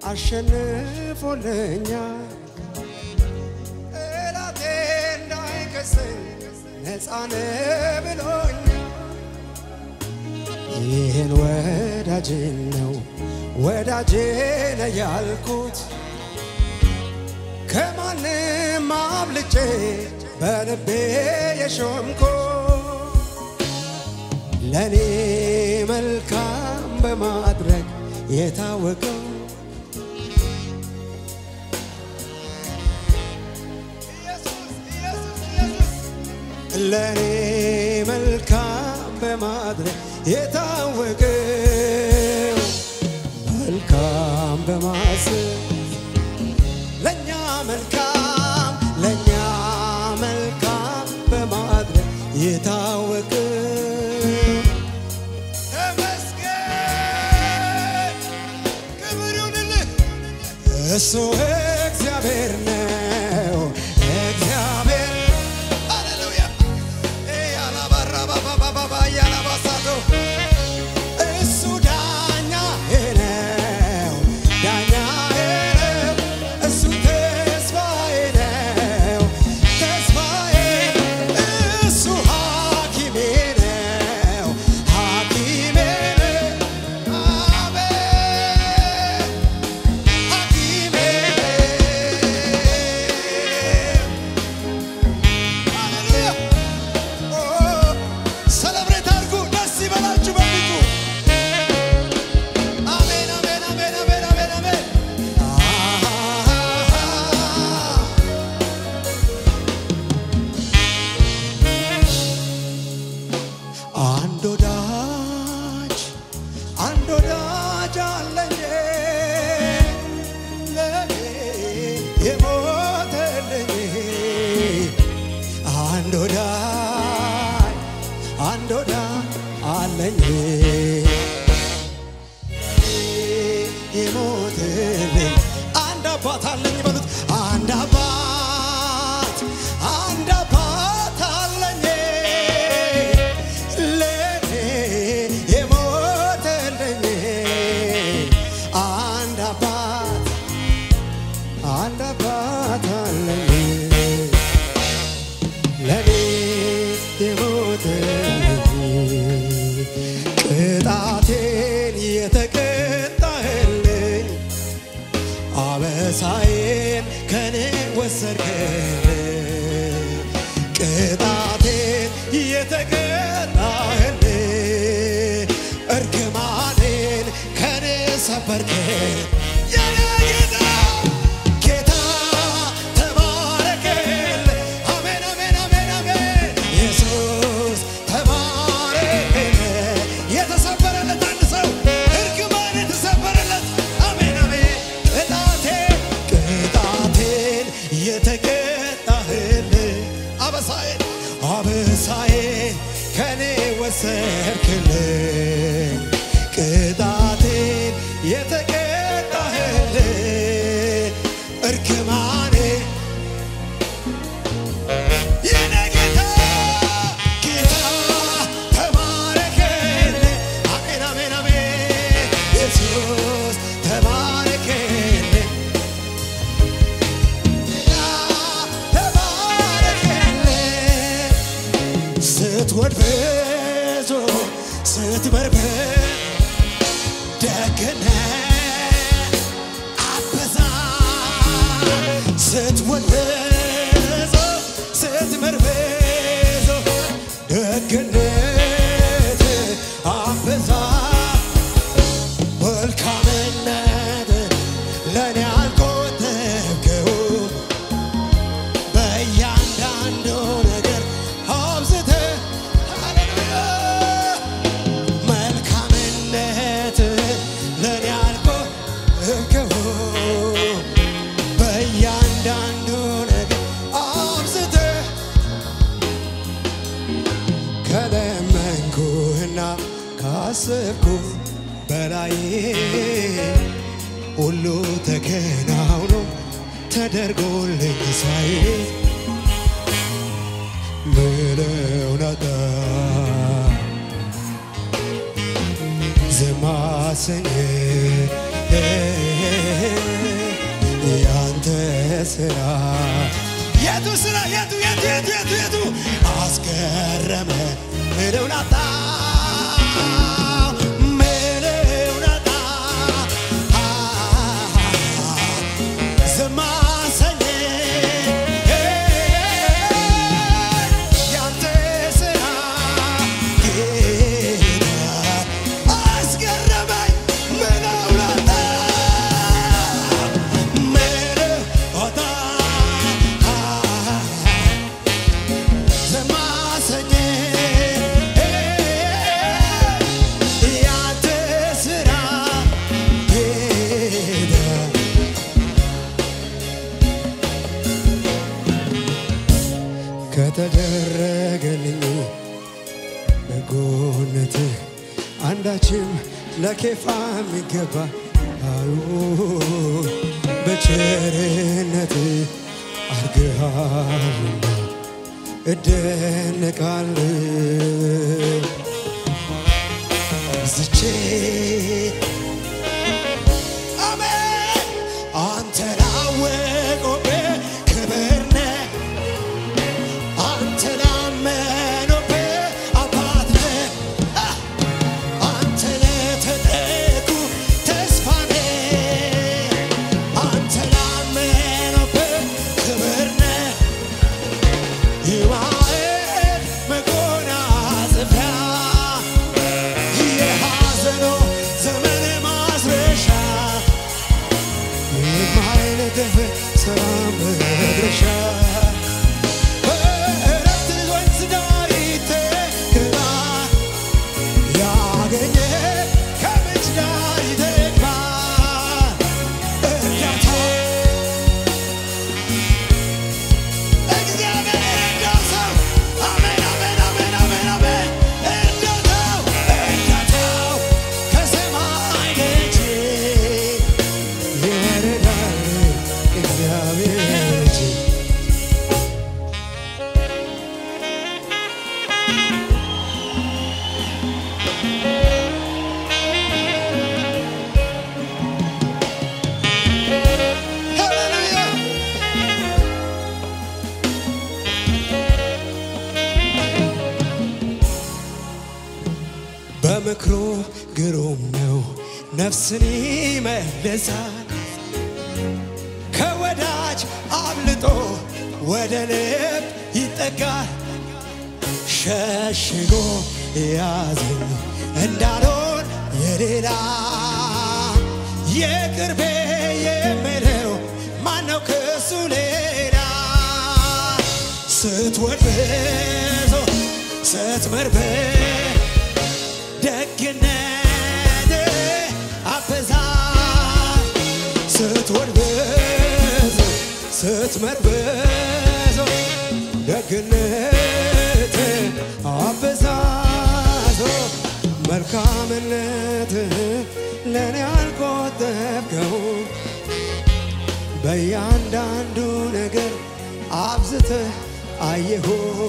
አሸንፎልኛል። ጠላቴ እንዳይከሰኝ ነፃነ ብሎኛል። ይህን ወዳጅን ነው ወዳጄ ነው ያልኩት ከማንም አብልጬ በልቤ የሾምኮ ለእኔ መልካም በማድረግ የታወቀው ለእኔ መልካም በማድረግ የታወቀው መልካም በማሰብ ለእኛ መልካም ለእኛ መልካም በማድረግ የታወቀው ተመስገን ክብር ይሁንልህ እሱ እግዚአብሔር ነው እግዚአብሔር ሃሌሉያ ያላባራባባባባ ያላባሳቶ እሱ ዳኛዬ ነው ዳኛዬ ነው እሱ ተስፋዬ ነው ተስፋዬ እሱ ሐኪሜ ነው ሐኪሜ ነው አሜን ሐኪሜ ሃሌሉያ ሰለብሬት አድርጉ፣ ደስ ይበላችሁ በፊቱ። አሜን አሜን አሜን አሜን አሜን አሜን። አንድ ወዳጅ አንድ ወዳጅ አለኝ ለኔ የሞተልኝ አንድ ወዳጅ አንድ ወዳጅ አለኝ የሞትልኝ አንድ አባት አለኝ በሉት አንድ አባት አንድ አባት አለኝ ለኔ የሞትልኝ አንድ አባት አንድ አባት አለኝ ለኔ የሞተልኝ ቅጣቴን የተቀጣህልኝ አበሳዬን ከኔ ወሰድክልኝ ቅጣቴን የተቀጣህልኝ እርግማኔን ከኔ ሰበርክልኝ የኔ ጌታ ጌታ ተባረክልኝ አሜን አሜን አሜን አሜን ኢየሱስ ተባረክልኝ የተሰበረለት አንድ ሰው እርግማን የተሰበረለት አሜን አሜን ቅጣቴን ቅጣቴን የተቀጣህልኝ አበሳዬን አበሳዬን ከኔ ወሰድክልኝ ቅጣቴን የተቀጣህልኝ እርግማኔ የኔ ጌታ ጌታ ተባረክልኝ አሜን አሜን አሜን ኢየሱስ ተባረክልኝ ጌታ ተባረክልኝ ስትወድ ብዙ ስትበርብር ደግነት አበዛ ስትወድ ብዙ ስትምር ብዙ ደግነት አበዛ መልካምነት ለእኔ አልቆጠብከው በእያንዳንዱ ነገር አብዝተህ ሃሌሉያ መልካምነት ለእኔ አልቆጠብከው በእያንዳንዱ ነገር አብዝተህ ከለመንኩህና ካሰብኩ በላይ ሁሉ ተከናውኖ ተደርጎልኝ ሳይ ምለው ነጣ ዝም አሰኘኝ ስራ የቱ ስራ የቱ የቱ የቱ የቱ የቱ አስገረመ ምለው ላጣ ምለው ላጣ ዝም አሰኘ ያንተ ስራ ጌታ አስገረመኝ ምለው ላጣ ምለው ላጣ ዝም አሰኘ ያንተ ስራ ጌታ ከተደረገልኝ በጎነትህ አንዳችም ለኬፋ የሚገባ አዩ በቸርነት አርግሃልና እደነቃለሁ ዝቼ አሜን አንተ ላወቁብህ ክብር ነህ አንተ ላመኑብህ አባት ነህ አ! አንተ ለተጠጉ ተስፋ ነህ አንተ ላመኑብህ ክብር ነህ የማዕድ መጎናጸፊያ የሐዘኑ ዘመን ማስረሻ የማይነጥፍ ሰላም መድረሻ በእረፍት ወንዝ ዳር ይተክላ ያገኘ ከምንጭ ዳር ይተክላል እርዳታ እግዚአብሔር የረዳው ሰው አሜን አሜን አሜን አሜን አሜን እርዳታው እርዳታው ከሰማይ ደጅ ይወርዳል እግዚአብሔር እጅ ሃሌሉያ በምክሩ ግሩም ነው፣ ነፍስን ይመልሳል። ከወዳጅ አብልጦ ወደ ልብ ይጠጋል። ሸሽጎ ያዘኝ እንዳልሆን የሌላ የቅርቤ የምለው ማነው ከሱ ሌላ ስትወድ ብዙ ስትምር ደግነት አበዛ ስትወድ ብዙ ስትምር ብዙ ደግነት አበዛዞ መልካምነት ለእኔ አልቆጠብከው በእያንዳንዱ ነገር አብዝተህ አየሁ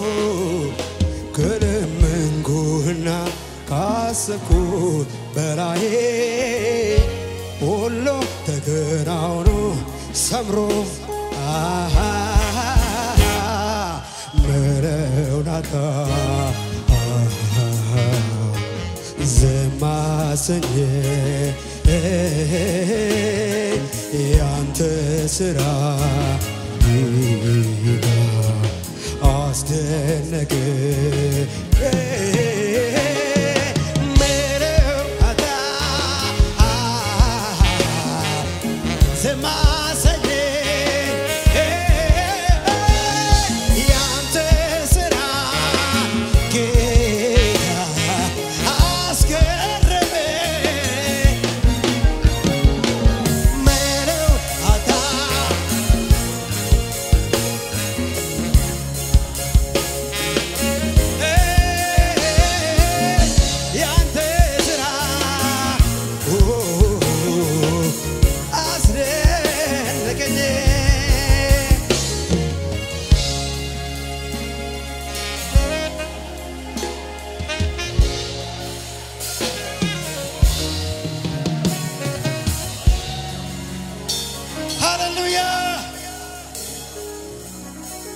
ከለመንኩህና ካሰብኩት በላይ ሁሉ ተከናውኖ ሰምሮ አሃ ምረውናታ ዘማሰኘ ያንተ ስራ